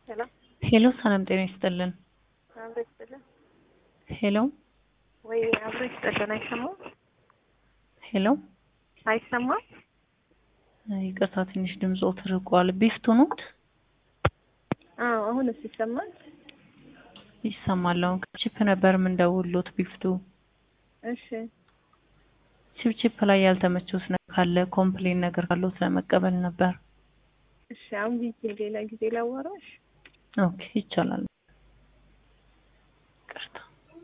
ሄሎ ሄሎ ሰላም ጤና ይስጥልን። አብሮ ይስጥልን ሄሎ ወይ አብሮ ይስጥልን። አይሰማም ሄሎ አይሰማም። ይቅርታ ትንሽ ድምጾ ትርቋል። ቢፍቱ ኖት አዎ አሁንስ ይሰማል? ይሰማል። አሁን ከቺፕ ነበር የምንደውሎት ቢፍቱ። እሺ ቺፕ ቺፕ ላይ ያልተመቸውስ ነገር ካለ ኮምፕሌን ነገር ካለው ለመቀበል ነበር። እሺ አሁን ቢዚ ሌላ ጊዜ ላዋራሽ። ኦኬ ይቻላል።